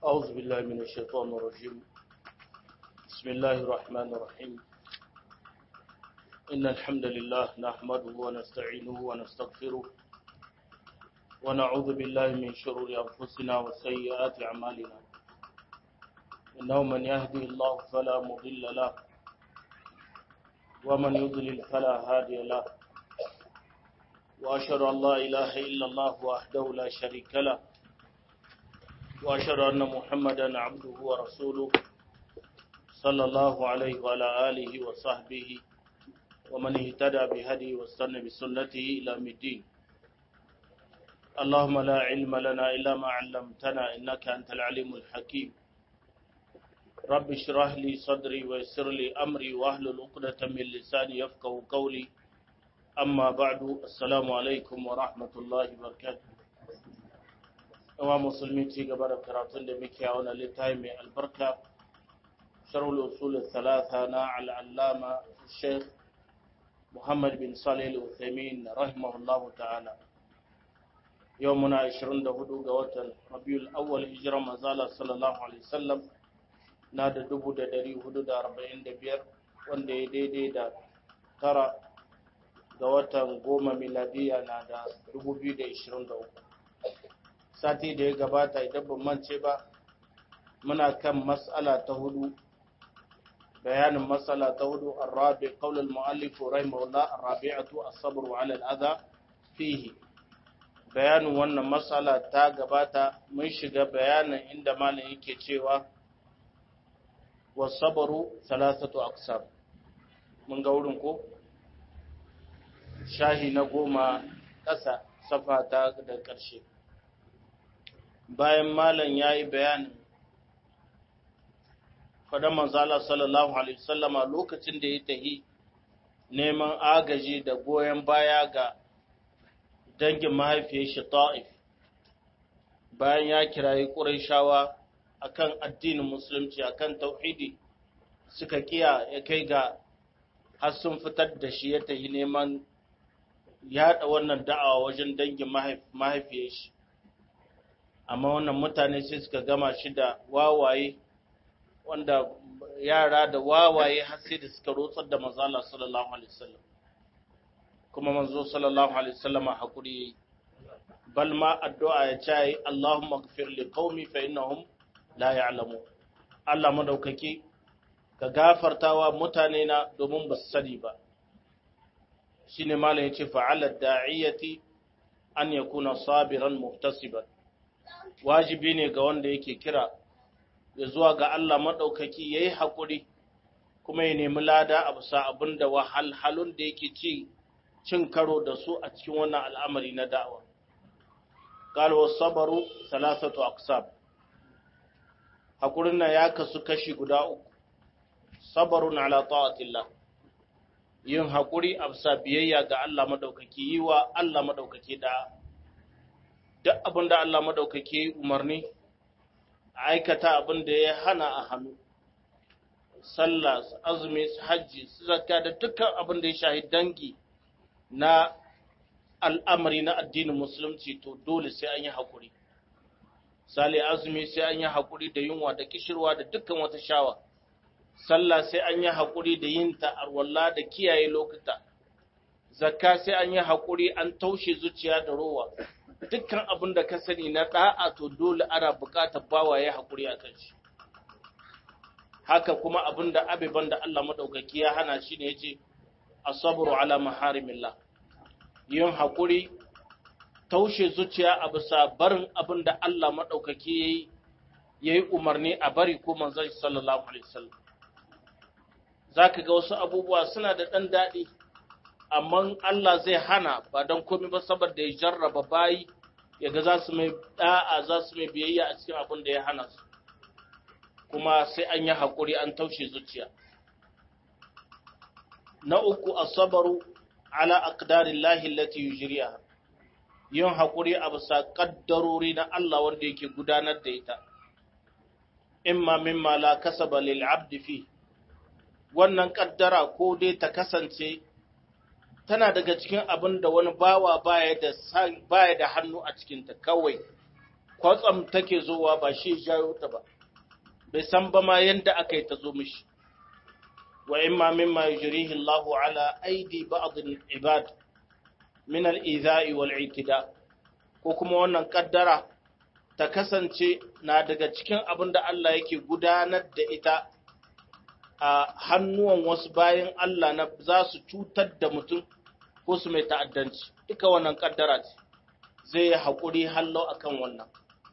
أعوذ بالله من الشيطان الرجيم بسم الله الرحمن الرحيم إن الحمد لله نحمده ونستعينه ونستغفره ونعوذ بالله من شرور أنفسنا وسيئات أعمالنا إنه من يهدي الله فلا مضل له ومن يضلل فلا هادي له وأشهد أن لا إله إلا الله وحده لا شريك له وأشهد أن محمدا عبده ورسوله صلى الله عليه وعلى آله وصحبه ومن اهتدى بهدي واستنى بسنته إلى الدين اللهم لا علم لنا إلا ما علمتنا إنك أنت العليم الحكيم رب اشرح لي صدري ويسر لي أمري واحلل عقدة من لساني يفقه قولي أما بعد السلام عليكم ورحمة الله وبركاته yawa musulmi ci gaba da karatun da muke a wani littafi mai albarka sharhul usul thalatha na al'allama sheikh muhammad bin salih al-uthaymin rahimahullah ta'ala yau muna 24 ga watan rabiul awwal hijira manzala sallallahu alaihi wasallam na da 1445 wanda ya daidai da tara ga watan goma miladiya na da 2023 sati da ya gabata idan ban mance ba muna kan mas'ala ta hudu bayanin mas'ala ta hudu arabi qaul al-muallif rahimahullah arabi'atu as-sabr 'ala al-adha fihi bayanin wannan mas'ala ta gabata mun shiga bayanin inda malam yake cewa was-sabru thalathatu aqsam mun ga wurin ko shahi na goma ƙasa safa ta da ƙarshe bayan malam ya yi bayanin faɗa manzala sallallahu alaihi wasallama lokacin da ya tahi neman agaji da goyon baya ga dangin mahaifiyar shi ta'if bayan ya kirayi ƙuraishawa akan addinin musulunci akan tauhidi suka kiya ya kai ga har sun fitar da shi ya tahi neman yaɗa wannan da'awa wajen dangin mahaifiyar shi amma wannan mutane sai suka gama shi da wawaye wanda yara da wawaye har sai da suka rotsar da manzala sallallahu alaihi wasallam kuma manzo sallallahu alaihi wasallam hakuri yayi bal ma addu'a ya ce Allahumma ighfir li qaumi fa innahum la ya'lamu Allah madaukaki ka gafartawa mutane na domin ba su sani ba shine malam yace fa'ala da'iyati an yakuna sabiran muhtasiban wajibi ne ga wanda yake kira ya zuwa ga Allah maɗaukaki ya yi haƙuri kuma ya nemi lada a bisa abin da wahalhalun da yake ci cin karo da su a cikin wannan al'amari na da'awa. Galwa sabaru salasatu aksab haƙurin nan ya kasu kashi guda uku, sabarun ala ta'atillah yin haƙuri a bisa biyayya ga Allah maɗaukaki yi wa Allah maɗaukaki da'a. duk abin da Allah maɗaukaki umarni a aikata abin da ya hana a hannu sallah azumi hajji zakka da dukkan abin da ya shahi dangi na al'amari na addinin musulunci to dole sai an yi haƙuri sale azumi sai an yi haƙuri da yunwa da kishirwa da dukkan wata shawa sallah sai an yi haƙuri da yin ta arwalla da kiyaye lokuta zakka sai an yi haƙuri an taushe zuciya da rowa dukkan abin da ka sani na ɗa'a to dole ana buƙatar bawa ya haƙuri a kan shi haka kuma abin da abiban da Allah maɗaukaki ya hana shi ne ya ce asabru ala maharimillah yin haƙuri taushe zuciya a bisa barin abin da Allah maɗaukaki ya yi ya yi umarni a bari ko manzon sallallahu alaihi wasallam za ka ga wasu abubuwa suna da ɗan daɗi amma Allah zai hana ba don komai ba saboda ya jarraba bayi ya ga za su mai da'a za su mai biyayya a cikin abin da ya hana su kuma sai an yi haƙuri an taushe zuciya na uku asabaru ala aqdarillahi allati yujriha yin haƙuri a bisa ƙaddarori na Allah wanda yake gudanar da ita imma mimma la kasaba lil abdi fi wannan ƙaddara ko dai ta kasance tana daga cikin abin da wani bawa baya da baya da hannu a cikinta kawai kwatsam take zowa ba shi jayo ta ba bai san ba ma yanda aka yi ta zo mishi wa imma mimma yujrihi Allahu ala aidi ba'd al-ibad min al-idha'i wal-i'tida ko kuma wannan kaddara ta kasance na daga cikin abin da Allah yake gudanar da ita a hannuwan wasu bayan Allah na za su cutar da mutum ko su mai ta'addanci duka wannan kaddara ce zai yi haƙuri hallau akan wannan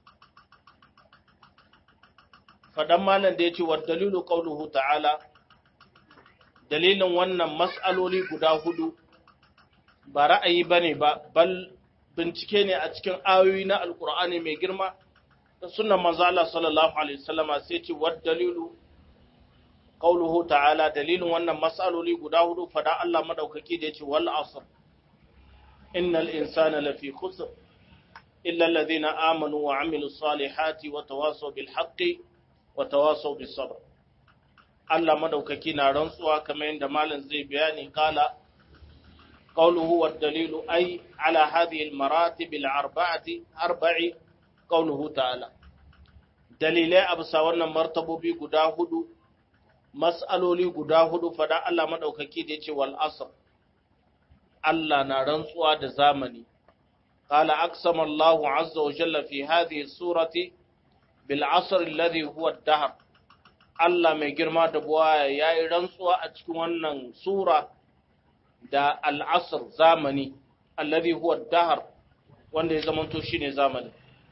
faɗan malam da ya ce wa dalilu ƙauluhu ta'ala dalilin wannan mas'aloli guda hudu ba ra'ayi ba ne ba bal bincike ne a cikin ayoyi na alkur'ani mai girma da sunan manzo Allah sallallahu alaihi wasallama sai ce wa dalilu qauluhu ta'ala dalilin wannan mas'aloli guda hudu fada Allah madaukaki da yace wal asr innal insana lafi khusr illa alladhina amanu wa amilus salihati wa tawasaw bil haqqi wa tawasaw bis sabr Allah madaukaki na rantsuwa kamar yadda malam zai bayani kala قوله والدليل أي على هذه المراتب الأربعة أربع قوله تعالى دليل أبسا wannan martabobi guda hudu mas'aloli guda hudu fada Allah madaukaki da yace wal asr Allah na rantsuwa da zamani qala aqsama Allah azza wa jalla fi hadhihi surati bil asr alladhi huwa ad-dahr Allah mai girma da buwaya yayi rantsuwa a cikin wannan sura da al'asar zamani, allazi huwa dahar wanda ya zamanto shi ne zamani.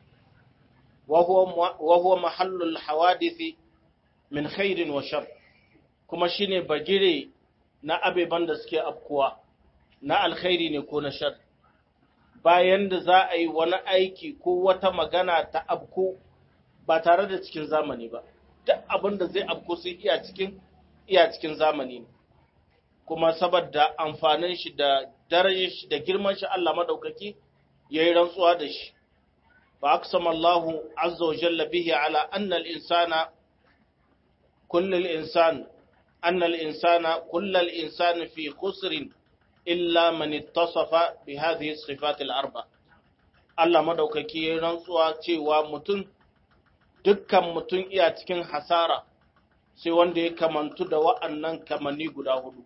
Wahuwa mahallul hawadithi min khairin wa shar, kuma shi ne bagire na abeban da suke afkuwa, na alkhairi ne ko na shar. Bayan da za a yi wani aiki ko wata magana ta abku ba tare da cikin zamani ba, duk abin da zai abku sai iya cikin iya cikin zamani ne. kuma saboda amfanin shi da darajar shi da girman shi Allah madaukaki yayi rantsuwa da shi fa aqsama Allahu azza wa jalla bihi ala anna al-insana kullu al-insan anna al-insana kullu al-insan fi khusr illa man ittasafa bi hadhihi as-sifat al-arba Allah madaukaki yayi rantsuwa cewa mutum dukkan mutum iya cikin hasara sai wanda ya kamantu da wa'annan kamanni guda hudu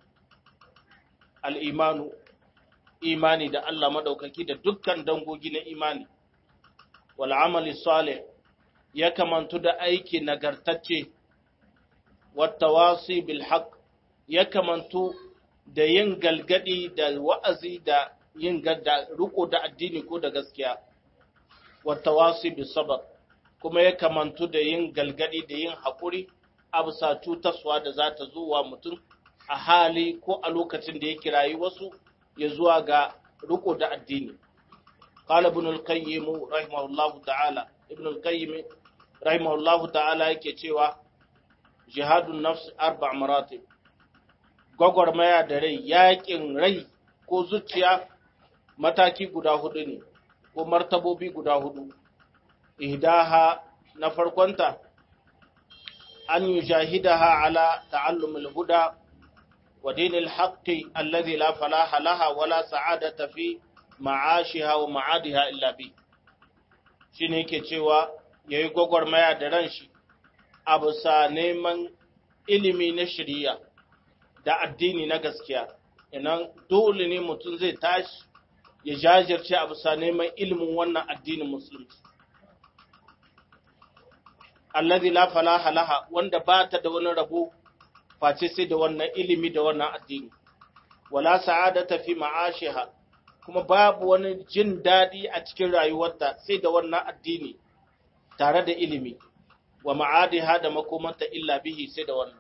al'imanu, imani da Allah maɗaukaki da dukkan dangogi na imani, wal'amali salih ya kamantu da aiki nagartacce, wata wasi bilhaq ya kamantu da yin galgadi da wa'azi da yin da riko da addini ko da gaskiya, wata wasi bisabar kuma ya kamantu da yin galgadi da yin haƙuri a bisa cutaswa da za ta zo wa mutum a hali ko a lokacin da ya kirayi wasu ya zuwa ga riko da addini. Qala ibn al-Qayyim rahimahullahu ta'ala ibn al-Qayyim rahimahullahu ta'ala yake cewa jihadun nafs arba' maratib gwagwarmaya da rai yaƙin rai ko zuciya mataki guda hudu ne ko martabobi guda hudu ihdaha na farkonta an yujahidaha ala ta'allumul huda ودين الحق الذي لا فلاح لها ولا سعادة في معاشها ومعادها إلا به shine yake cewa ya yi gwagwarmaya da ran shi a bisa neman ilimi na shirya da addini na gaskiya inan dole ne mutum zai tashi ya jajirce a bisa neman ilimin wannan addinin musulunci allazi la falaha laha wanda ba ta da wani rabo face sai da wannan ilimi da wannan addini wala sa'adata fi ma'ashiha kuma babu wani jin dadi a cikin rayuwarta sai da wannan addini tare da ilimi wa ma'adiha da makomanta illa bihi sai da wannan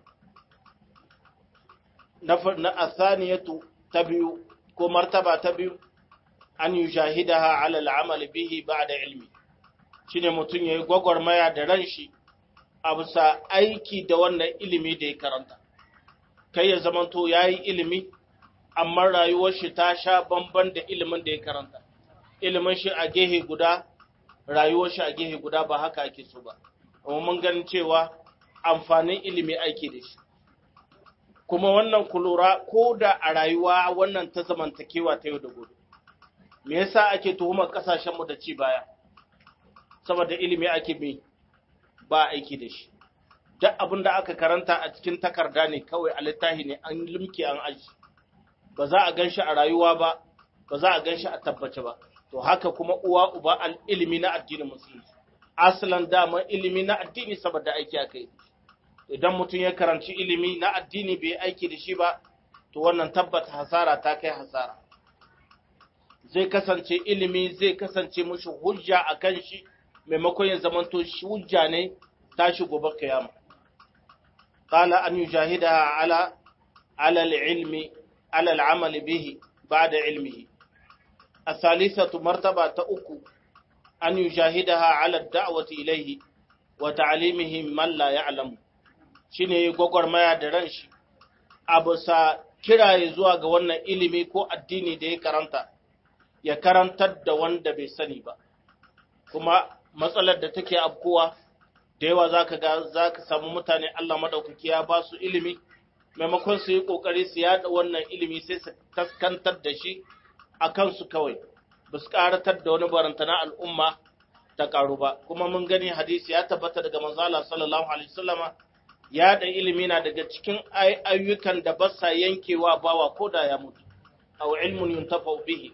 na athaniyatu ta biyu ko martaba ta biyu an yujahidaha ala al'amal bihi ba'da ilmi shine mutun yayi gwagwarmaya da ran shi a bisa aiki da wannan ilimi da ya karanta kai ya zamanto ya yi ilimi amma rayuwar shi ta sha bamban da ilimin da ya karanta ilimin shi a gehe guda rayuwar shi a gehe guda ba haka ake so ba amma mun ganin cewa amfanin ilimi aiki da shi kuma wannan kulura ko da a rayuwa wannan ta zamantakewa ta yau da gobe me yasa ake tuhumar kasashenmu da ci baya saboda ilimi ake bai ba aiki da shi duk abin da aka karanta a cikin takarda ne kawai a littafi ne an limke an aji ba za a gan shi a rayuwa ba ba za a gan shi a tabbace ba to haka kuma uwa uba al ilimi na addinin musulunci asalan dama ilimi na addini saboda aiki aka yi idan mutum ya karanci ilimi na addini bai aiki da shi ba to wannan tabbata hasara ta kai hasara zai kasance ilimi zai kasance mushi hujja a kan shi maimakon ya zamanto hujja ne tashi gobe kiyama qala an yujahidaha ala ala al-ilmi ala al-amal bihi ba'da ilmihi الثالثة مرتبة تأكو أن يجاهدها على الدعوة إليه وتعليمه من لا يعلم shine gwagwarmaya da ran shi a bisa kiraye zuwa ga wannan ilimi ko addini da ya karanta ya karantar da wanda bai sani ba kuma matsalar da take afkowa da yawa zaka ga zaka samu mutane Allah madaukaki ya ba su ilimi maimakon su yi kokari su yada wannan ilimi sai su taskantar da shi a kansu kawai ba su karatar da wani barantana al'umma ta karu ba kuma mun gani hadisi ya tabbata daga manzala sallallahu alaihi wasallama ya da ilimi na daga cikin ayyukan da ba sa yankewa bawa ko da ya mutu aw ilmun yuntafa bihi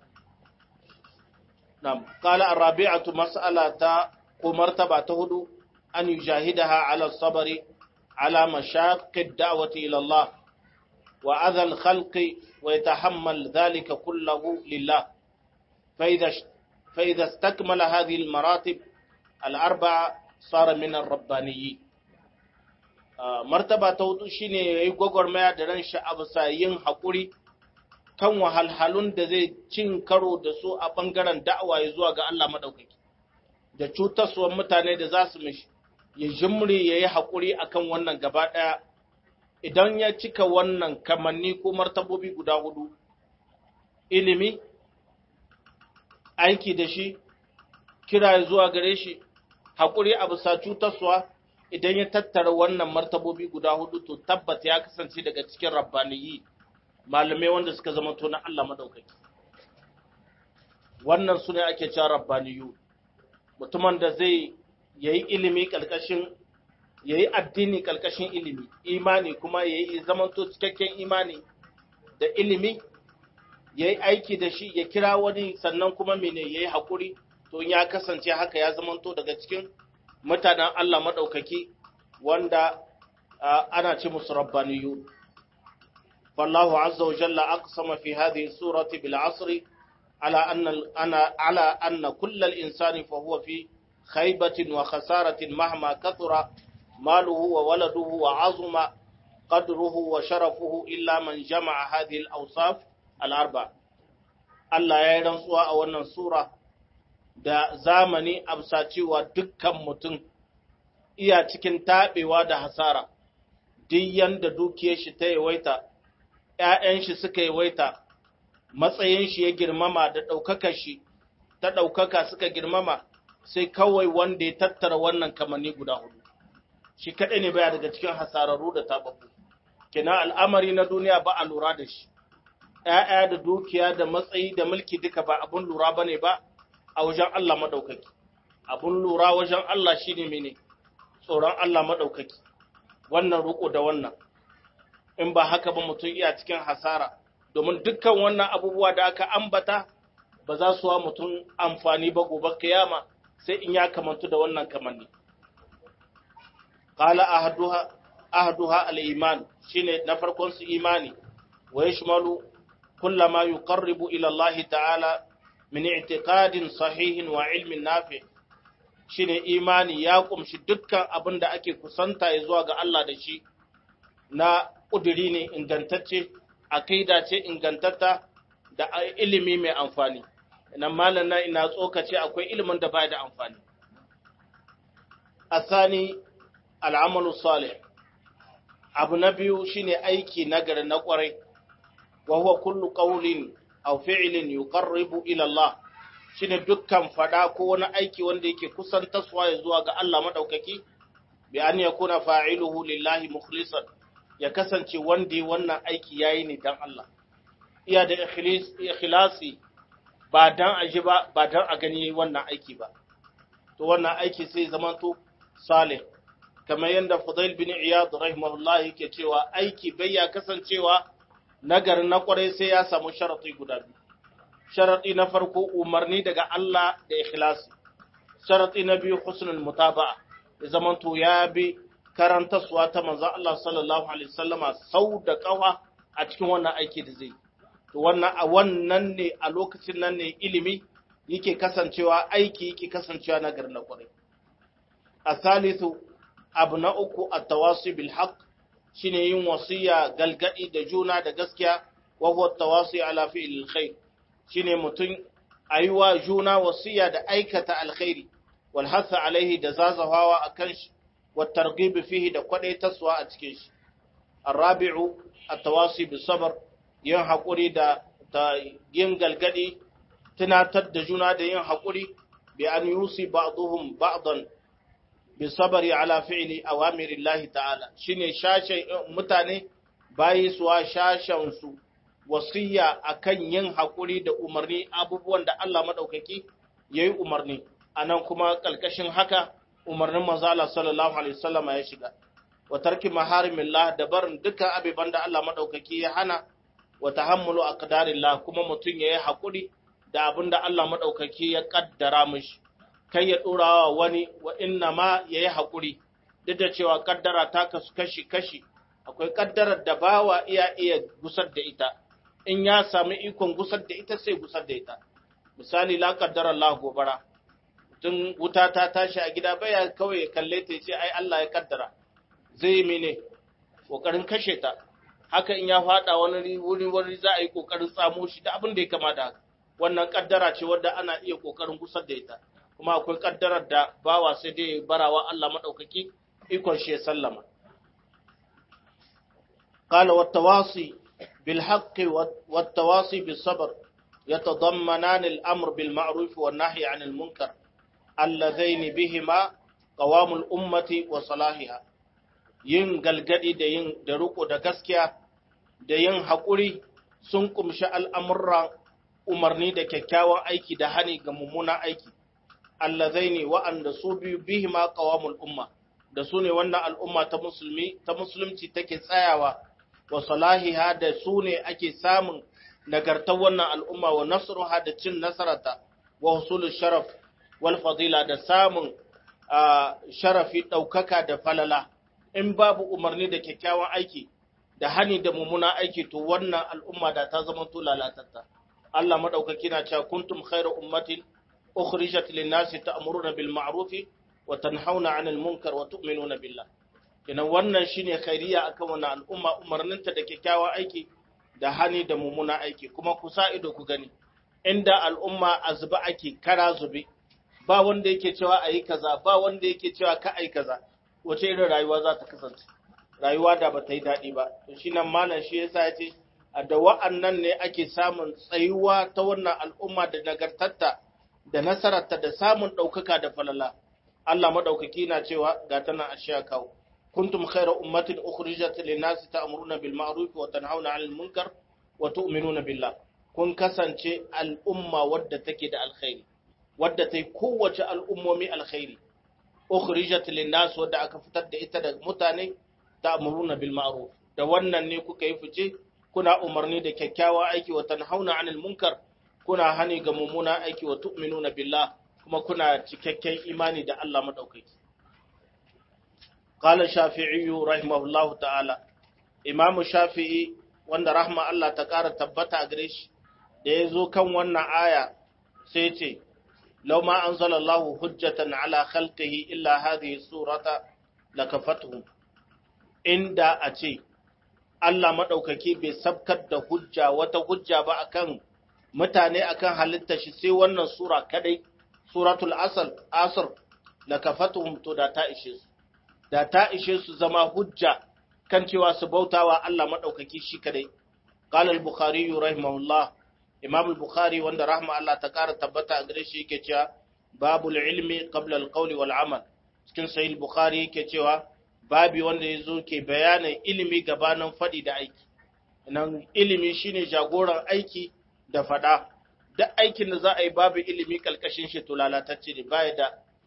nam qala ar-rabi'atu mas'alata ko martaba ta hudu an yujahidaha ala sabri ala mashaqqi ad-da'wati ila Allah wa adha al-khalqi wa yatahammal dhalika kullahu lillah fa idha fa idha istakmala hadhihi al-maratib al-arba'a sara min ar-rabbaniyyin martaba ta hudu shine yayi gwagwarmaya da ran shi a bisa yin haƙuri kan wahalhalun da zai cin karo da su a ɓangaren da'awa ya zuwa ga Allah maɗaukaki da cutarsuwan mutane da za su mishi ya jimri ya yi haƙuri a kan wannan gaba ɗaya idan ya cika wannan kamanni ko martabobi guda hudu ilimi aiki da shi kira zuwa gare shi haƙuri a bisa cutarsuwa idan ya tattara wannan martabobi guda hudu to tabbata ya kasance daga cikin rabbaniyi malamai wanda suka zama to na Allah madaukaki wannan su ne ake cewa rabbaniyu mutumin da zai yayi ilimi kalkashin yayi addini kalkashin ilimi imani kuma yayi zaman to cikakken imani da ilimi yayi aiki da shi ya kira wani sannan kuma mene yayi hakuri to ya kasance haka ya zama to daga cikin mutanen Allah maɗaukaki wanda ana ce musu rabbaniyu. Wallahu azza wa jalla aqsama fi hadhihi surati bil asri ala anna ana ala anna kullal insani fa huwa fi khaybatin wa khasaratin mahma kathura maluhu wa waladuhu wa azuma qadruhu wa sharafuhu illa man jama'a hadhihi al awsaf al arba Allah ya yi rantsuwa a wannan sura da zamani amsa cewa dukkan mutum iya cikin taɓewa da hasara, duk yanda dukiyar shi ta yawaita, ‘ya'yan shi suka yawaita, matsayin shi ya girmama da ɗaukakar shi ta ɗaukaka suka girmama, sai kawai wanda ya tattara wannan kamanni guda hudu. Shi kaɗai ne baya daga cikin hasararru da taɓaɓɓu. Kina al'amari na duniya ba a lura da shi, ‘ya'ya da dukiya da matsayi da mulki duka ba abun lura ba ne ba, a wajen Allah maɗaukaki. Abun lura wajen Allah shi ne mene, tsoron Allah maɗaukaki, wannan roƙo da wannan. In ba haka ba mutum iya cikin hasara, domin dukkan wannan abubuwa da aka ambata ba za su wa mutum amfani ba gobe kiyama sai in ya kamantu da wannan kamanni. Kala ahaduha, ahaduha al'iman shi ne na farkon su imani, wa ya shimalu kullama yuqarribu ila Allah ta'ala min i'tiqadin sahihin wa ilmin nafi shine imani ya kumshi dukkan abin da ake kusanta ya zuwa ga Allah da shi na ƙuduri ne ingantacce aqida ce ingantatta da ilimi mai amfani nan malam na ina tsokace akwai ilimin da baya da amfani asani al'amalu salih abu na biyu shine aiki nagari na kwarai wa huwa kullu qawlin aw fi'lin yuqarribu ila Allah shine dukkan fada ko wani aiki wanda yake kusantarwa ya zuwa ga Allah madaukaki bi an yakuna fa'iluhu lillahi mukhlisan ya kasance wanda wannan aiki yayi ne dan Allah iya da ikhlasi ba dan aji ba ba dan a gani wannan aiki ba to wannan aiki sai zamanto salih kamar yadda Fudail bin Iyad rahimahullah yake cewa aiki bai ya kasancewa nagari na kwarai sai ya samu sharadi guda biyu sharadi na farko umarni daga Allah da ikhlasi sharadi na biyu husnul mutaba'a ya zamanto ya bi karantaswa ta manzon Allah sallallahu alaihi wasallama sau da kawa a cikin wannan aiki da zai to wannan a wannan ne a lokacin nan ne ilimi yake kasancewa aiki yake kasancewa nagari na kwarai a salisu abu na uku a tawasi bil haq shine yin wasiya galgadi da juna da gaskiya wa huwa tawasi ala fi'il khair shine mutum ayuwa juna wasiya da aikata alkhairi wal hasa alaihi da zazahawa akan shi wa targhib fihi da kwadaitaswa a cikin shi arabi'u at-tawasi bis sabr yin hakuri da yin galgadi tunatar da juna da yin hakuri bi an yusi ba'dhum ba'dan bisabari ala fi'li awamirillahi ta'ala shine shashen mutane bayi suwa shashen su wasiya akan yin hakuri da umarni abubuwan da Allah madaukaki yayi umarni anan kuma kalkashin haka umarnin manzo Allah sallallahu alaihi wasallam ya shiga wa tarki maharimillah da barin dukkan abiban da Allah madaukaki ya hana wa tahammulu aqdarillah kuma mutun yayi hakuri da abinda Allah madaukaki ya kaddara mishi kai ya ɗorawa wani wa inna ma ya yi haƙuri, duk da cewa ƙaddara ta kasu kashi-kashi, akwai ƙaddarar da bawa iya iya gusar da ita, in ya sami ikon gusar da ita sai gusar da ita. Misali, la ƙaddarar Allah gobara, tun wuta ta tashi a gida baya kawai ya kalle ta ce, ai Allah ya ƙaddara, zai yi mene, ƙoƙarin kashe ta. Haka in ya faɗa wani wuri wani za a yi ƙoƙarin tsamo shi da abin da ya kamata haka. Wannan ƙaddara ce wadda ana iya ƙoƙarin gusar da ita. kuma akwai kaddarar da bawa sai dai barawa Allah maɗaukaki ikon shi ya sallama. Qala wattawasi bil haqqi wattawasi bis sabr yatadammanan al amr bil ma'ruf wan nahy 'anil munkar allazain bihima qawamul ummati wa salahiha yin galgadi da yin da riko da gaskiya da yin haƙuri sun kumshi al'amuran umarni da kyakkyawan aiki da hani ga mummunan aiki allazaini wa'anda su biyu bihima qawamul umma da su ne wannan al'umma ta musulmi ta musulunci take tsayawa wa salahiha da su ne ake samun nagartar wannan al'umma wa nasruha da cin nasarata wa husulul sharaf wal fadila da samun sharafi ɗaukaka da falala in babu umarni da kyakkyawan aiki da hani da mummuna aiki to wannan al'umma da ta zama to lalatatta Allah madaukaki na cewa kuntum khairu ummatin ukhrijat lin-nasi ta'muruna bil ma'ruf wa tanhauna 'anil munkar wa tu'minuna billah kina wannan shine khairiya akan wannan al'umma umarninta da kyakkyawan aiki da hani da mummuna aiki kuma ku sa ido ku gani inda al'umma azba ake kara zube ba wanda yake cewa ayi kaza ba wanda yake cewa ka ayi kaza wace irin rayuwa za ta kasance rayuwa da ba ta yi daɗi ba to shi nan malam shi yasa ya ce a da wa'annan ne ake samun tsayuwa ta wannan al'umma da nagartarta da nasararta da samun ɗaukaka da falala Allah maɗaukaki na cewa ga tana a sha kawo kuntum khayra ummatin ukhrijat lin-nasi ta'muruna bil ma'ruf wa tanhauna 'anil munkar wa tu'minuna billah kun kasance al'umma wadda take da alkhairi wadda ta yi kowace al'ummomi alkhairi ukhrijat lin-nas wadda aka fitar da ita da mutane ta'muruna bil ma'ruf da wannan ne kuka yi fice kuna umarni da kyakkyawa aiki wa tanhauna 'anil munkar kuna hani ga mummuna aiki wa tu'minuna billah kuma kuna cikakken imani da Allah madaukaki qala shafi'i rahimahullahu ta'ala imamu shafi'i wanda rahma Allah ta ƙara tabbata gare shi da ya zo kan wannan aya sai ce لو ما أنزل الله حجة على خلقه إلا هذه السورة لكفتهم عند أتي Allah maɗaukaki bai sabkar da hujja wata hujja ba akan mutane akan halitta shi sai wannan sura kadai suratul asal asr la kafatuhum to da ta ishe su da ta ishe su zama hujja kan cewa su bautawa Allah maɗaukaki shi kadai qala al-bukhari rahimahullah Imam al-Bukhari wanda rahma Allah ta ƙara tabbata a gare shi yake cewa babul ilmi qabla al-qawli wal amal cikin sahih al-Bukhari yake cewa babi wanda yazo ke bayanin ilimi gabanin fadi da aiki nan ilimi shine jagoran aiki da fada duk aikin da za a yi babu ilimi kalkashin shi to lalatacce ne baya da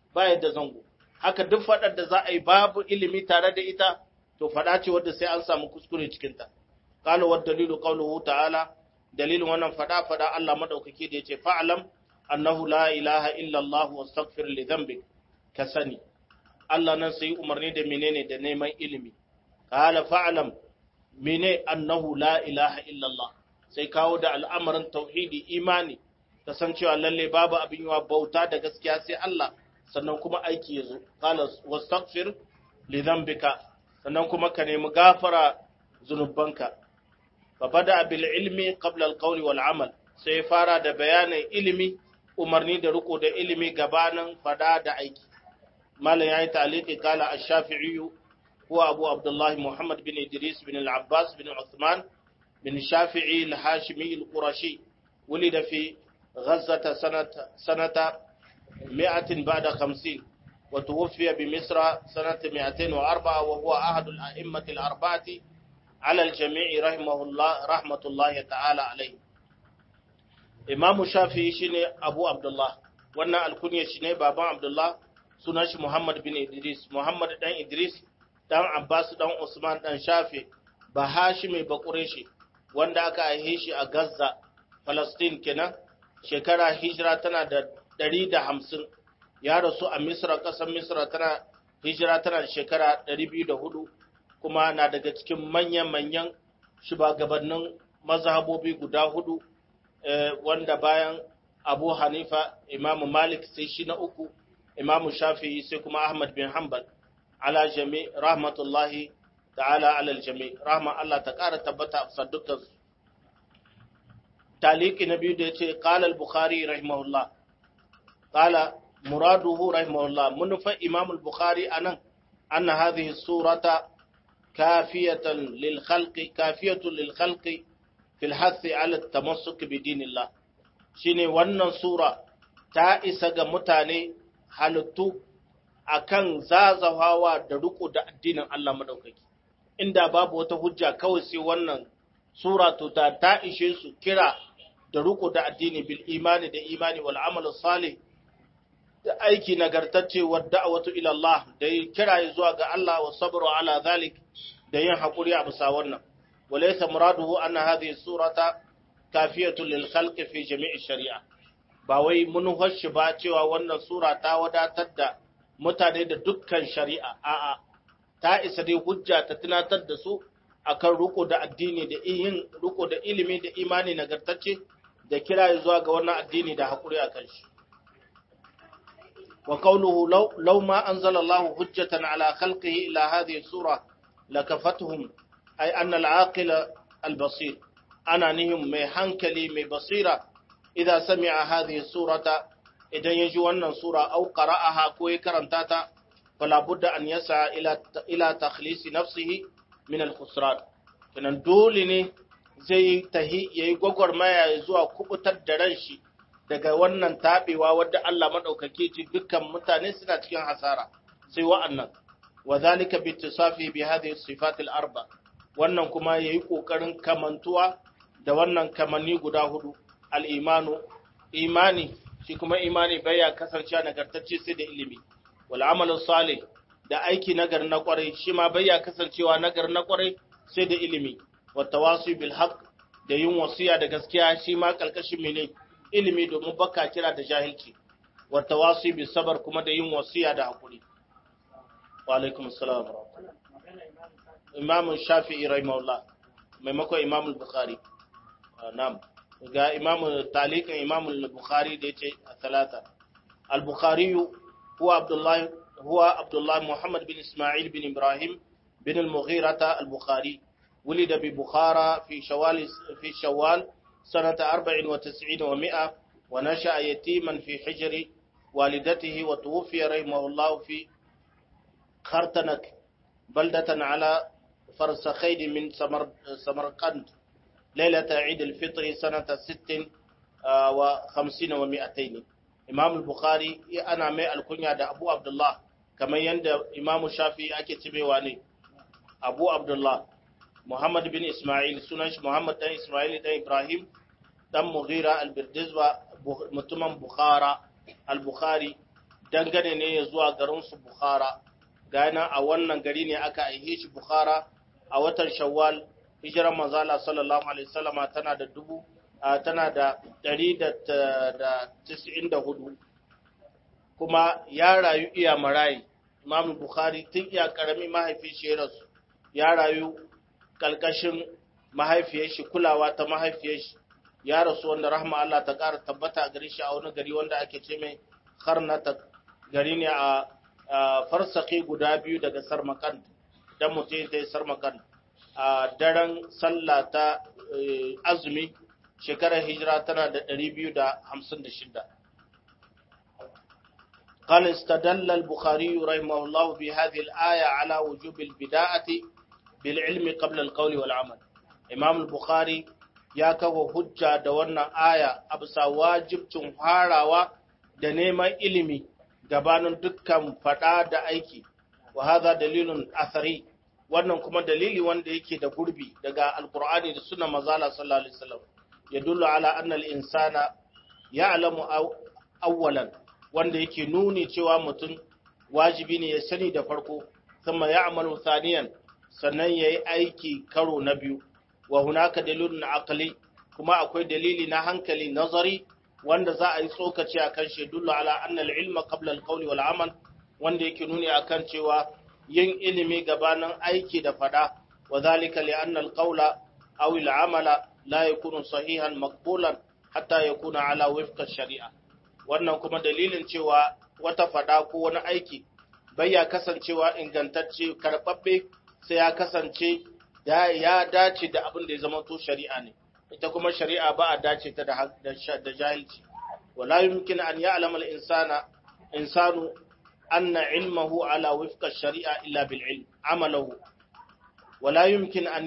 ba yadda zango haka duk faɗar da za a yi babu ilimi tare da ita to faɗa ce wadda sai an samu kuskure cikinta qala wa dalilu qawluhu ta'ala dalilin wannan faɗa faɗa Allah madaukaki da yace fa'lam annahu la ilaha illa Allah wastaghfir li dhanbik ka sani Allah nan sai umarni da menene da neman ilimi qala fa'lam mene annahu la ilaha illa Allah sai kawo da al'amarin tauhidi imani kasancewa lalle babu abin yawa bauta da gaskiya sai Allah sannan kuma aiki ya zo qala wastaghfir li dhanbika sannan kuma ka nemi gafara zunubanka fa bada bil ilmi qabla al qawli wal amal sai fara da bayanin ilimi umarni da riko da ilimi gabanin fada da aiki malam yayi ta'liqi qala ash-shafi'i huwa abu abdullah muhammad bin idris bin al-abbas bin uthman bin shafi'i al-hashimi al-qurashi ولد في غزة سنة سنة 100 بعد 50 وتوفي بمصر سنة 204 وهو أحد الأئمة الأربعة على الجميع رحمه الله رحمة الله تعالى عليه إمام الشافعي شيني أبو عبد الله وانا الكنية شيني بابا عبد الله سنش محمد بن إدريس محمد دان إدريس دان عباس دان عثمان دان شافعي بهاشمي بقريشي wanda aka aihe shi a Gaza, Palestine kenan, shekara hijira tana da ɗari da hamsin, ya rasu a Misra, ƙasar Misra tana hijira tana da shekara ɗari biyu da hudu, kuma na daga cikin manyan-manyan shugabannin mazhabobi guda hudu, wanda bayan Abu Hanifa, Imamu Malik sai shi na uku, Imamu Shafi'i sai kuma Ahmad bin Hanbal, ala jami rahmatullahi ta'ala alal jami rahma Allah ta ƙara tabbata a dukkan su taliki na biyu da ya ce qala al-bukhari rahimahullah qala muraduhu rahimahullah munufa imam al-bukhari anan anna hadhihi surata kafiyatan lil khalqi kafiyatun lil khalqi fil hath ala at-tamassuk bi dinillah shine wannan sura ta isa ga mutane halittu akan zazawawa da riko da addinin Allah madaukaki inda babu wata hujja kawai sai wannan sura to ta ta ishe su kira da riko da addini bil imani da imani wal amal salih da aiki nagartacce wa da'watu ila Allah da kira zuwa ga Allah wa sabru ala zalik da yin hakuri a bisa wannan walaysa muraduhu anna hadhihi surata kafiyatu lil khalqi fi jami'i shari'a ba wai mun hoshi ba cewa wannan sura ta wadatar da mutane da dukkan shari'a a'a ta isa dai hujja ta tunatar da su akan riko da addini da yin riko da ilimi da imani nagartacce da kira zuwa ga wannan addini da hakuri akan shi wa qawluhu law law ma anzala Allah hujjatan ala khalqihi ila hadhihi sura lakafatuhum ay anna al-aqila al-basir ana nihim mai hankali mai basira idza sami'a hadhihi surata idan yaji wannan sura au qara'aha ko ya karanta ta fala budda an yasa ila ila takhlisi nafsihi min al-khusran kenan dole ne zai tahi yayi gwagwarmaya zuwa kubutar da ran shi daga wannan tabewa wadda Allah madaukake ce dukkan mutane suna cikin hasara sai wa'annan wa zalika bi ittisafi bi hadhihi sifat al-arba wannan kuma yayi kokarin kamantuwa da wannan kamanni guda hudu al-imanu imani shi kuma imani baya kasancewa nagartacce sai da ilimi wal amalu salih da aiki nagar na kwarai shi ma baya kasancewa nagar na kwarai sai da ilimi wa tawasi bil haqq da yin wasiya da gaskiya shi ma kalkashin mene ilimi domin baka kira da jahilci wa tawasi bis sabr kuma da yin wasiya da hakuri wa alaikum assalam imam shafi'i rahimahullah maimakon imam al-bukhari na'am ga imam talikan imam al-bukhari da yace talata al-bukhari huwa abdullah huwa abdullah muhammad bin isma'il bin ibrahim bin al-mughira al-bukhari ولد ببخارى في شوال في شوال سنة 94 و100 ونشأ يتيما في حجر والدته وتوفي رحمه الله في خرتنك بلدة على فرسخين من سمر سمرقند ليلة عيد الفطر سنة ست وخمسين ومائتين إمام البخاري أنا مي الكنيا دا أبو عبد الله كما يند إمام الشافعي أكتبه واني أبو عبد الله Muhammad bin Ismail sunan shi Muhammad dan Ismail dan Ibrahim dan Mughira al-Birdizwa mutumin Bukhara al-Bukhari dangane ne ya zuwa garinsu Bukhara, gana a wannan gari ne aka aihe shi Bukhara a watan Shawwal, hijiran manzala sallallahu Alaihi wasallama tana da dubu, tana da ɗari da tis'in da hudu, kuma ya rayu iya marayi, Imam Bukhari tun iya ƙarami mahaifin shi ya rasu, ya rayu ƙalƙashin mahaifiyar shi kulawa ta mahaifiyar shi ya rasu wanda rahma Allah ta ƙara tabbata a gari shi a wani gari wanda ake ce mai karnata gari ne a farsaki guda biyu daga sarmakan dan mutum ta yi sarmakan a daren sallah ta azumi shekarar hijira tana da 256 قال استدل البخاري رحمه الله بهذه الآية على وجوب البداءة بالعلم قبل القول والعمل إمام البخاري ya kawo hujja da wannan aya a bisa wajibcin harawa da neman ilimi gabanin dukkan fada da aiki wa hadha dalilun athari wannan kuma dalili wanda yake da gurbi daga alqur'ani da sunna mazala sallallahu alaihi wasallam yadullu ala anna al-insana ya'lamu awwalan wanda yake nuni cewa mutum wajibi ne ya sani da farko thumma ya'malu thaniyan sannan yayi aiki karo na biyu wa hunaka dalilun aqli kuma akwai dalili na hankali nazari wanda za a yi tsokaci akan shi dullu ala anna al-ilma qabla al-qawli wal amal wanda yake nuni akan cewa yin ilimi gabanin aiki da fada wa zalika li anna al-qawla aw al-amala la yakunu sahihan maqbulan hatta yakuna ala wifqa shari'a wannan kuma dalilin cewa wata fada ko wani aiki bai ya kasancewa ingantacce karbabbe sai ya kasance ya dace da abin da ya zama to shari'a ne ita kuma shari'a ba a dace ta da jahilci wala yumkin an ya'lama al-insana insanu anna ilmahu ala wifqa shari'a illa bil ilm amalahu wala yumkin an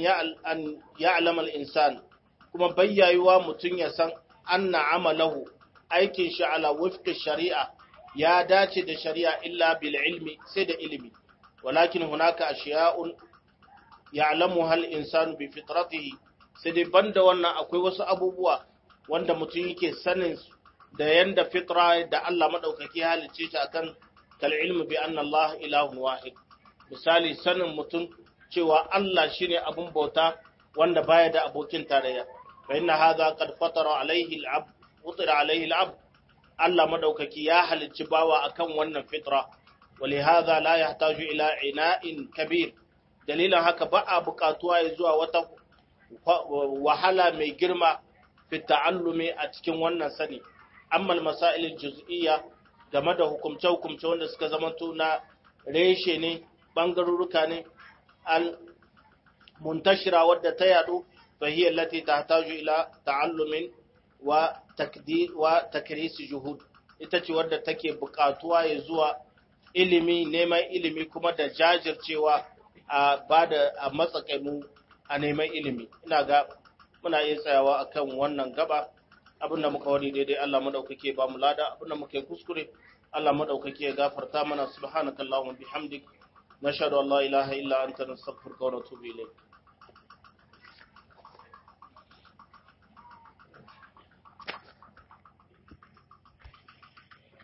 ya'lama al-insan kuma bayyayuwa mutun ya san anna amalahu aikin shi ala wifqa shari'a ya dace da shari'a illa bil ilmi sai da ilimi walakin hunaka ashiya'un ya'lamuha al-insanu bi fitratihi sai dai banda wannan akwai wasu abubuwa wanda mutum yake sanin da yanda fitra da Allah madaukaki halicce ta akan kal ilmi bi anna Allah ilahun wahid misali sanin mutum cewa Allah shine abun bauta wanda baya da abokin tarayya fa inna hadha qad fatara alaihi al-abd utira alaihi al-abd Allah madaukaki ya halicci bawa akan wannan fitra ولهذا لا يحتاج إلى عناء كبير dalilan haka ba a buƙatuwa ya zuwa wata wahala mai girma fi ta'allumi a cikin wannan sani amma masail juz'iyya game da hukumce hukumce wanda suka zama na reshe ne bangaruruka ne al muntashira wadda ta yadu fa hiya allati tahtaju ila ta'allumin wa takdir wa takris juhud ita ce wadda take buƙatuwa ya zuwa ilimi neman ilimi kuma da jajircewa a ba da a matsakaimu a neman ilimi ina ga muna iya tsayawa akan wannan gaba abinda muka wani daidai Allah madaukake ba mu lada abinda muka yi kuskure Allah madaukake ya gafarta mana subhanakallahumma bihamdik nashhadu an la ilaha illa anta nastaghfiruka wa natubu ilayk